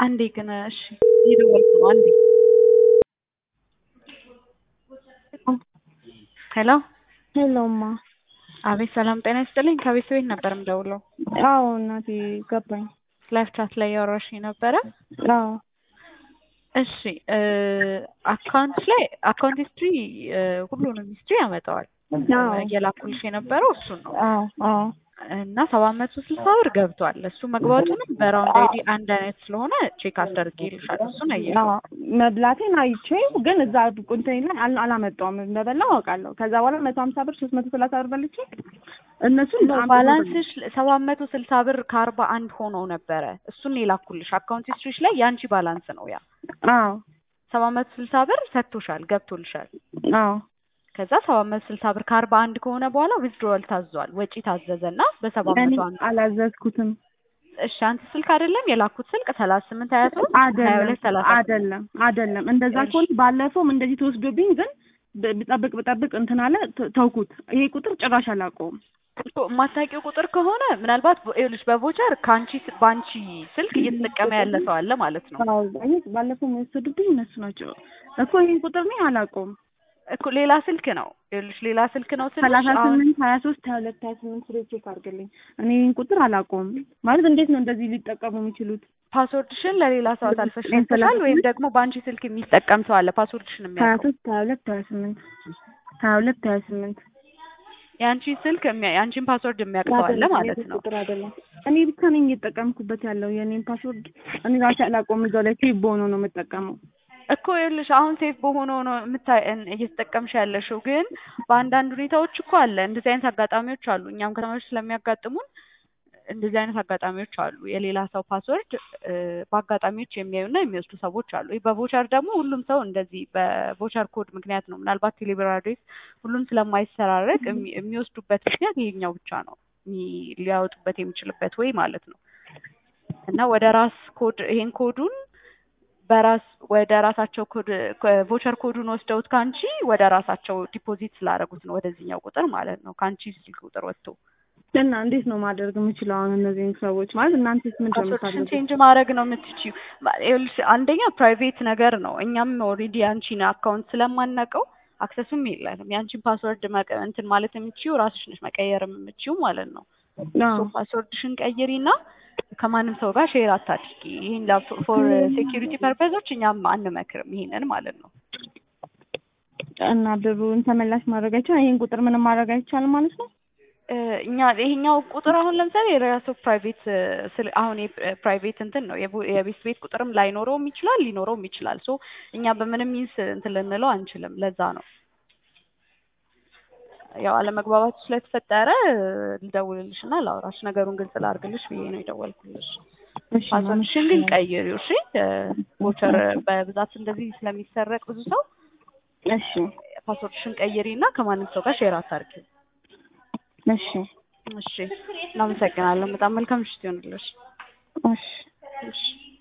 አንዴ ግን እሺ እየደወልኩ ነው አንዴ ሄሎ ሄሎማ አቤት ሰላም ጤና ይስጥልኝ ከቤት ቤት ነበር የምደውለው አዎ እናቴ ገባኝ ላይፍ ቻት ላይ ያወራሽኝ ነበረ አዎ እሺ አካውንት ላይ አካውንት ሂስትሪ ሁሉንም ሂስትሪ ያመጣዋል አዎ እየላኩልሽ የነበረው እሱን ነው አዎ አዎ እና ሰባት መቶ ስልሳ ብር ገብቷል እሱ መግባቱንም በራውንድ አይዲ አንድ አይነት ስለሆነ ቼክ አስደርጌልሻለሁ እሱን አየሽ አዎ መብላቴን አይቼ ግን እዛ ቁንተኔ ላይ አል- አላመጣውም እንደበላው አውቃለሁ ከዛ በኋላ መቶ ሀምሳ ብር ሶስት መቶ ሰላሳ ብር በልቼ እነሱን ነው ባላንስሽ ሰባት መቶ ስልሳ ብር ከአርባ አንድ ሆኖ ነበረ እሱን የላኩልሽ አካውንት ሂስትሪሽ ላይ የአንቺ ባላንስ ነው ያ አዎ ሰባት መቶ ስልሳ ብር ሰጥቶሻል ገብቶልሻል አዎ ከዛ ሰባት መቶ ስልሳ ብር ከአርባ አንድ ከሆነ በኋላ ዊዝድሮዋል ታዟል ወጪ ታዘዘና በሰባት እኔ መቶ አንድ አላዘዝኩትም እሺ አንተ ስልክ አይደለም የላኩት ስልክ ሰላሳ ስምንት ሀያ ሶስት ሀያ አይደለም ሁለት ሰላሳ አይደለም አይደለም እንደዛ ከሆነ ባለፈውም እንደዚህ ተወስዶብኝ ግን ብ- ብጠብቅ ብጠብቅ እንትን አለ ተ- ተውኩት ይሄ ቁጥር ጭራሽ አላውቀውም እኮ የማታውቂው ቁጥር ከሆነ ምናልባት ይኸውልሽ በቮቸር ከአንቺ ስ- በአንቺ ስልክ እየተጠቀመ ያለ ሰው አለ ማለት ነው አዎ ይሄ ባለፈው የወሰዱብኝ እነሱ ናቸው እኮ ይሄን ቁጥር እኔ አላውቀውም እኮ ሌላ ስልክ ነው ይኸውልሽ ሌላ ስልክ ነው ስልሽ ሰላሳ አሁን ስምንት ሀያ ሶስት ሀያ ሁለት ሀያ ስምንት ስሬ ቼክ አድርግልኝ እኔ ይህን ቁጥር አላውቀውም ማለት እንዴት ነው እንደዚህ ሊጠቀሙ የሚችሉት ፓስወርድሽን ለሌላ ሰው አሳልፈሽ ይሄን ሰጥተሻል ሰላሳ ወይም ደግሞ በአንቺ ስልክ የሚጠቀም ሰው አለ ፓስወርድሽን ሀያ የሚያውቀው ሶስት ሀያ ሁለት ሀያ ስምንት ሀያ ሁለት ሀያ ስምንት የአንቺን ስልክ የሚያ- የአንቺን ፓስወርድ የሚያውቅ ሰው አለ ማለት ነው ቁጥር አይደለም እኔ ብቻ ነኝ እየተጠቀምኩበት ያለው የእኔን ፓስወርድ እኔ ራሴ አላውቀውም እዛው ላይ ሴቭ በሆነ ነው የምጠቀመው እኮ ይኸውልሽ አሁን ሴፍ በሆነው ነው የምታይ እን- እየተጠቀምሽ ያለሽው ግን በአንዳንድ ሁኔታዎች እኮ አለ እንደዚህ አይነት አጋጣሚዎች አሉ እኛም ከተማዎች ስለሚያጋጥሙን እንደዚህ አይነት አጋጣሚዎች አሉ የሌላ ሰው ፓስወርድ እ፣ በአጋጣሚዎች የሚያዩና የሚወስዱ ሰዎች አሉ ይህ በቮቸር ደግሞ ሁሉም ሰው እንደዚህ በቮቸር ኮድ ምክንያት ነው ምናልባት ቴሌብር አድሬስ ሁሉም ስለማይሰራረቅ የሚ- የሚወስዱበት ምክንያት ይሄኛው ብቻ ነው የሚ- ሊያወጡበት የሚችልበት ወይ ማለት ነው እና ወደ ራስ ኮድ ይሄን ኮዱን በራስ ወደ ራሳቸው ኮድ ቮቸር ኮዱን ወስደውት ከአንቺ ወደ ራሳቸው ዲፖዚት ስላደረጉት ነው ወደዚህኛው ቁጥር ማለት ነው ከአንቺ ስልክ ቁጥር ወጥቶ እና እንዴት ነው ማድረግ የምችለው አሁን እነዚህን ሰዎች ማለት እናንተስ ምንድን ነው ፓስወርድሽን የምታደርጉት? ቼንጅ ማድረግ ነው የምትችይው። ማ- ይኸውልሽ አንደኛ ፕራይቬት ነገር ነው። እኛም ኦልሬዲ የአንቺን አካውንት ስለማናውቀው አክሰሱም የለንም። የአንቺን ፓስወርድ መቀ- እንትን ማለት የምትችይው ራስሽ ነሽ መቀየርም የምትችይው ማለት ነው። አዎ ሶ ፓስወርድሽን ቀይሪና ከማንም ሰው ጋር ሼር አታድርጊ። ይህን ፎር ሴኪሪቲ ፐርፐዞች እኛም አንመክርም ይሄንን ማለት ነው። እና ብሩን ተመላሽ ማድረግ አይቻልም። ይሄን ቁጥር ምንም ማድረግ አይቻልም ማለት ነው። እ፣ እኛ ይሄኛው ቁጥር አሁን ለምሳሌ የራሱ ፕራይቬት ስል አሁን ፕራይቬት እንትን ነው የቡ- የቤት ቤት ቁጥርም ላይኖረውም ይችላል ሊኖረውም ይችላል። ሶ እኛ በምንም ሚንስ እንትን ልንለው አንችልም። ለዛ ነው ያው አለመግባባቱ ስለተፈጠረ ልደውልልሽ እና ላውራሽ ነገሩን ግልጽ ላድርግልሽ ብዬ ነው የደወልኩልሽ። እሺ ፓስወርድሽን ግን ቀይሪው እሺ። ቮቸር በብዛት እንደዚህ ስለሚሰረቅ ብዙ ሰው እሺ ፓስወርድሽን ቀይሪ እና ከማንም ሰው ጋር ሼር አታርጊ። እሺ እሺ፣ እናመሰግናለን። በጣም መልካም ምሽት ይሆንልሽ። እሺ እሺ